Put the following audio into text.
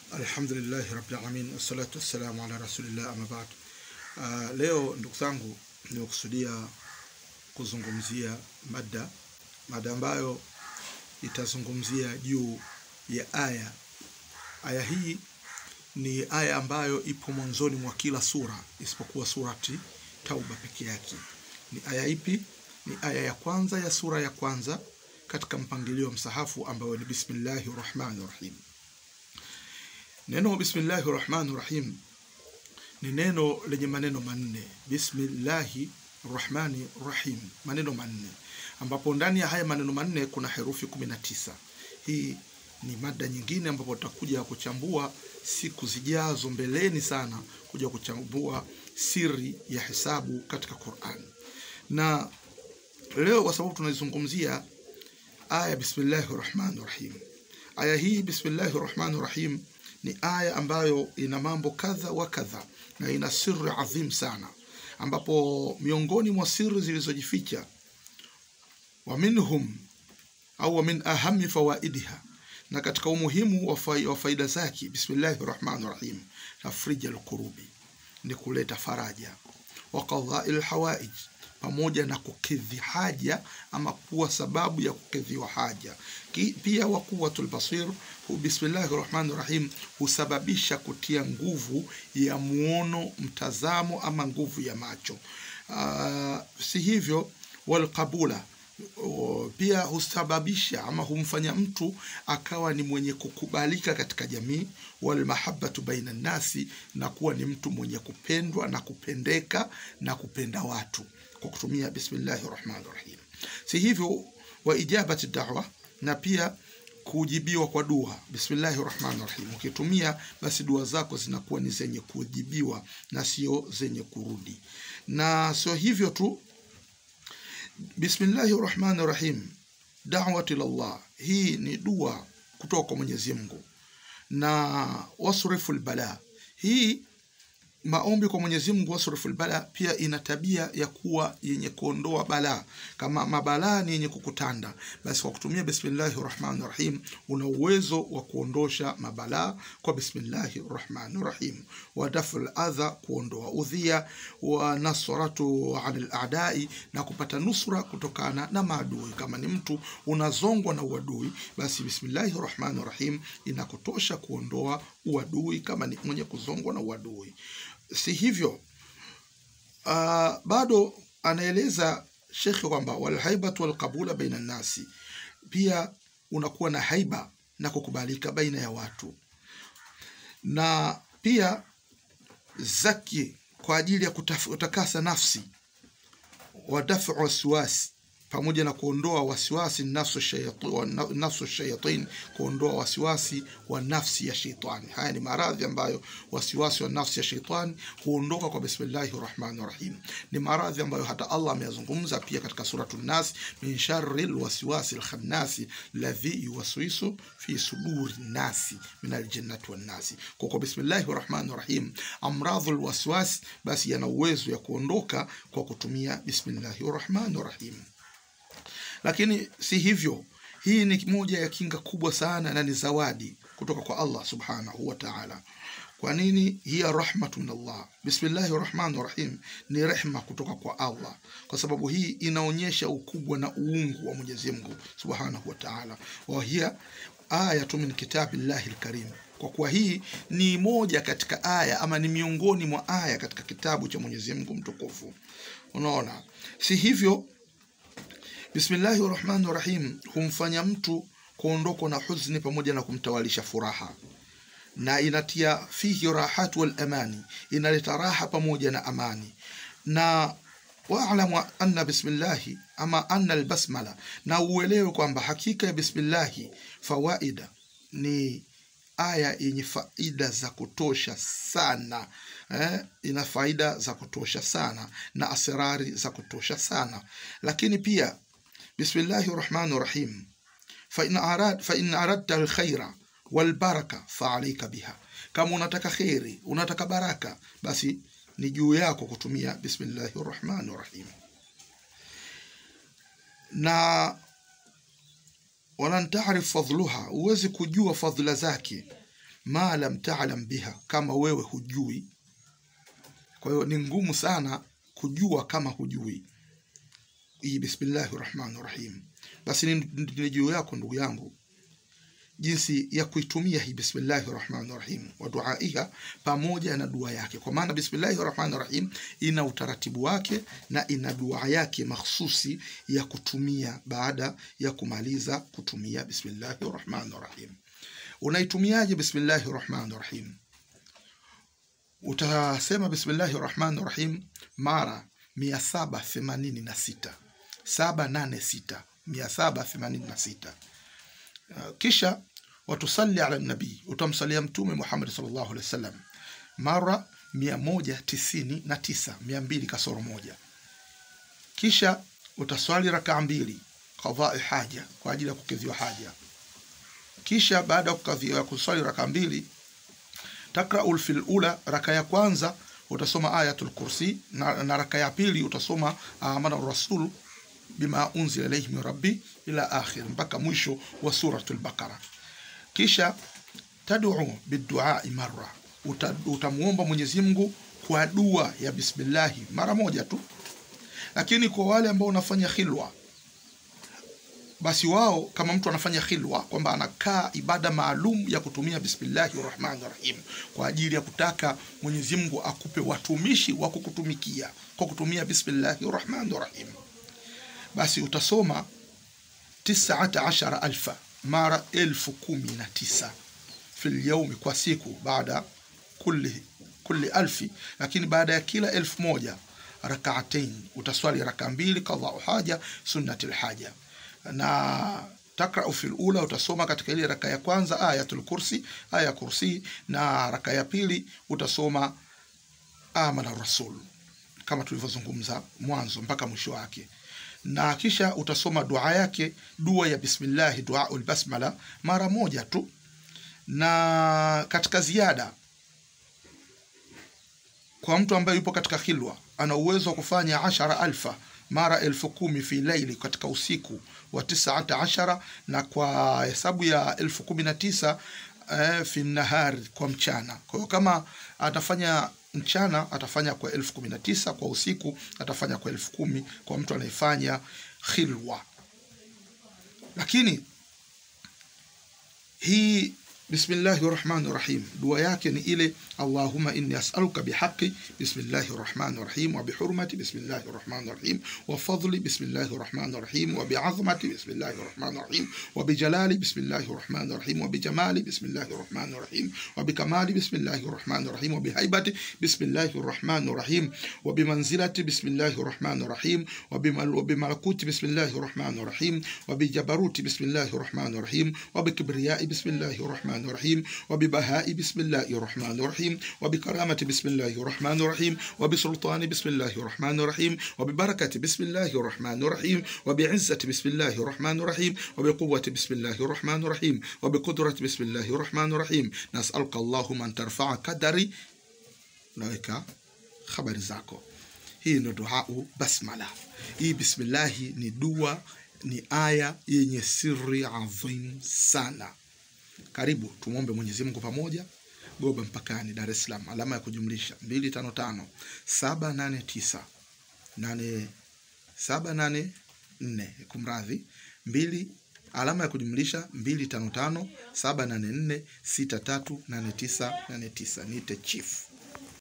Alhamdulillahi rabbil alamin wassalatu wassalamu ala rasulillah amma ba'd. Uh, leo ndugu zangu, nimekusudia kuzungumzia mada mada ambayo itazungumzia juu ya aya. Aya hii ni aya ambayo ipo mwanzoni mwa kila sura isipokuwa surati Tauba peke yake. Ni aya ipi? Ni aya ya kwanza ya sura ya kwanza katika mpangilio wa msahafu ambayo ni bismillahi rahmani rahim. Neno bismillahi rahmani rahim ni neno lenye maneno manne. Bismillahi rahmani rahim, maneno manne, ambapo ndani ya haya maneno manne kuna herufi kumi na tisa. Hii ni mada nyingine ambapo tutakuja kuchambua siku zijazo mbeleni sana, kuja kuchambua siri ya hesabu katika Qur'an. Na leo kwa sababu tunaizungumzia aya bismillahi rahmani rahim, aya hii bismillahi rahmani rahim ni aya ambayo ina mambo kadha wa kadha na ina siri adhim sana, ambapo miongoni mwa siri zilizojificha wa minhum au wa min ahami fawaidiha, na katika umuhimu wa fai- wa faida zake, bismillahi rahmani rahim, tafrija lkurubi, ni kuleta faraja, wa qadai lhawaij, pamoja na kukidhi haja ama kuwa sababu ya kukidhiwa haja. Ki, pia wa quwwatul basir, hu bismillahi rahmani rahim husababisha kutia nguvu ya muono, mtazamo ama nguvu ya macho. Uh, si hivyo walqabula O, pia husababisha ama humfanya mtu akawa ni mwenye kukubalika katika jamii, walmahabatu baina nnasi, na kuwa ni mtu mwenye kupendwa na kupendeka na kupenda watu kwa kutumia bismillahi rahmani rahim. Si hivyo wa ijabati dawa, na pia kujibiwa kwa dua bismillahi rahmani rahim. Ukitumia basi dua zako zinakuwa ni zenye kujibiwa na sio zenye kurudi, na sio hivyo tu Bismillahi rahmani rahim, dawati lallah, hii ni dua kutoka kwa Mwenyezi Mungu. Na wasrifu lbala, hii maombi kwa Mwenyezi Mungu, wasrifu lbala, pia ina tabia ya kuwa yenye kuondoa balaa. Kama mabalaa ni yenye kukutanda, basi kwa kutumia bismillahi rahmani rahim una uwezo wa kuondosha mabalaa kwa bismillahi rahmani rahim. Wa dafu ladha, kuondoa udhia. Wa nasratu anil adai, na kupata nusra kutokana na maadui. Kama ni mtu unazongwa na uadui, basi bismillahi rahmani rahim inakutosha kuondoa uadui, kama ni mwenye kuzongwa na uadui. Si hivyo uh, bado anaeleza shekhe kwamba walhaibatu walqabula baina nnasi, pia unakuwa na haiba na kukubalika baina ya watu, na pia zaki kwa ajili ya kutaf- kutakasa nafsi, wadafu wasiwasi pamoja na kuondoa wasiwasi nafsu shayati- wa na- nafsu shayatin, kuondoa wasiwasi wa nafsi ya sheitani. Haya ni maradhi ambayo wasiwasi wa nafsi ya sheitani huondoka kwa bismillahi rahmani rahim. Ni maradhi ambayo hata Allah ameyazungumza pia katika suratu Nas, min sharri lwaswasi lkhannasi ladhi yuwaswisu fi suduri nasi min aljinnati wannasi. Kwa kwa bismillahi rahmani rahim, amradhu lwaswasi basi yana uwezo ya kuondoka kwa kutumia bismillahi rahmani rahim lakini si hivyo. Hii ni moja ya kinga kubwa sana na ni zawadi kutoka kwa Allah subhanahu wa ta'ala. Kwa nini? hiya rahmatu min Allah, bismillahi rahmani rahim ni rehma kutoka kwa Allah, kwa sababu hii inaonyesha ukubwa na uungu wa Mwenyezi Mungu subhanahu wa ta'ala. wa hiya ayatu min kitabillahi lkarim, kwa kuwa hii ni moja katika aya ama ni miongoni mwa aya katika kitabu cha Mwenyezi Mungu mtukufu. Unaona, si hivyo Bismillahi rahmani rahim humfanya mtu kuondokwa na huzuni pamoja na kumtawalisha furaha, na inatia fihi rahatu wal amani, inaleta raha pamoja na amani. Na waalamu anna bismillahi ama anna albasmala, na uelewe kwamba hakika ya bismillahi fawaida ni aya yenye faida za kutosha sana eh, ina faida za kutosha sana na asrari za kutosha sana, lakini pia Bismillahi rahmani rahim fain arad, fa aradta alkhaira walbaraka faalaika biha, kama unataka kheri unataka baraka, basi ni juu yako kutumia bismillahi rahmani rahim. Na walan tarif fadluha, huwezi kujua fadhila zake ma lam ta'lam biha, kama wewe hujui. Kwa hiyo ni ngumu sana kujua kama hujui hii bismillahi rahmani rahim. Basi ni ni juu yako ndugu yangu jinsi ya kuitumia hii bismillahi rahmani rahim wa duaiha pamoja na dua yake, kwa maana bismillahi rahmani rahim ina utaratibu wake na ina dua yake mahsusi ya kutumia baada ya kumaliza kutumia bismillahi rahmani rahim. Unaitumiaje bismillahi rahmani rahim? Utasema bismillahi rahmani rahim mara mia saba themanini na sita saba nane sita mia saba themanini na sita Uh, kisha watusalli ala nabii, utamsalia Mtume Muhammad sallallahu alaihi wasallam mara mia moja tisini na tisa mia mbili kasoro moja. Kisha utaswali rakaa mbili qadai haja, kwa ajili ya kukidhiwa haja. Kisha baada ya kukadhiwa kuswali rakaa mbili takraul fil ula, raka ya kwanza utasoma ayatul kursi na, na raka ya pili utasoma amana rasul bima unzila ilayhi min rabbi ila akhir, mpaka mwisho wa suratul Baqara. Kisha tad'u biduai marra, Uta, utamuomba Mwenyezi Mungu kwa dua ya bismillahi mara moja tu. Lakini kwa wale ambao wanafanya khilwa, basi wao kama mtu anafanya khilwa kwamba anakaa ibada maalum ya kutumia bismillahi rahmani rahim kwa ajili ya kutaka Mwenyezi Mungu akupe watumishi wa kukutumikia kwa kutumia bismillahi rahmani rahim basi utasoma tisata ashara alfa mara elfu kumi na tisa fil yaumi, kwa siku, baada kulli, kulli alfi, lakini baada ya kila elfu moja rakaatain, utaswali raka mbili qadau haja sunnati lhaja, na takrau fil ula, utasoma katika ile raka ya kwanza ayatul kursi, aya kursi, na raka ya pili utasoma amana rasul kama tulivyozungumza mwanzo mpaka mwisho wake na kisha utasoma dua yake, dua ya bismillahi, duaul basmala mara moja tu. Na katika ziada, kwa mtu ambaye yupo katika khilwa, ana uwezo wa kufanya ashara alfa mara elfu kumi fi laili, katika usiku wa tisata ashara, na kwa hesabu ya elfu kumi na tisa eh, fi nahari, kwa mchana. Kwa hiyo kama atafanya mchana atafanya kwa elfu kumi na tisa kwa usiku atafanya kwa elfu kumi kwa mtu anayefanya khilwa. Lakini hii bismillahi rahmani rahim, dua yake ni ile allahumma inni as'aluka bihaqi bismillahi rahmani rahim wa bihurmati bismillahi rahmani rahim wa fadli bismillahi rahmani rahim wa bi'azmati bismillahi rahmani rahim wa bijalali bismillahi rahmani rahim wa bijamali bismillahi rahmani rahim wa bikamali bismillahi rahmani rahim wa bihaibati bismillahi rahmani rahim wa bimanzilati bismillahi rahmani rahim wa bimalakuti bismillahi rahmani rahim wa bijabaruti bismillahi rahmani rahim wa bikibriyai bismillahi rahmani rahim wa bibahai bismillahi rahmani rahim وبكرامة بسم الله الرحمن الرحيم وبسلطان بسم الله الرحمن الرحيم وببركة بسم الله الرحمن الرحيم وبعزة بسم الله الرحمن الرحيم وبقوة بسم الله الرحمن الرحيم وبقدرة بسم الله الرحمن الرحيم نسألك اللهم أن ترفع قدري naweka habari zako hii ndo duau basmala hii bismillahi ni dua ni aya yenye siri adhim sana karibu tumwombe mwenyezi mungu pamoja Goba mpakani, Dar es Salaam, alama ya kujumlisha mbili tano tano saba nane tisa nane saba nane nne kumradhi, mbili alama ya kujumlisha mbili tano tano saba nane nne sita tatu nane tisa nane tisa. Niite chief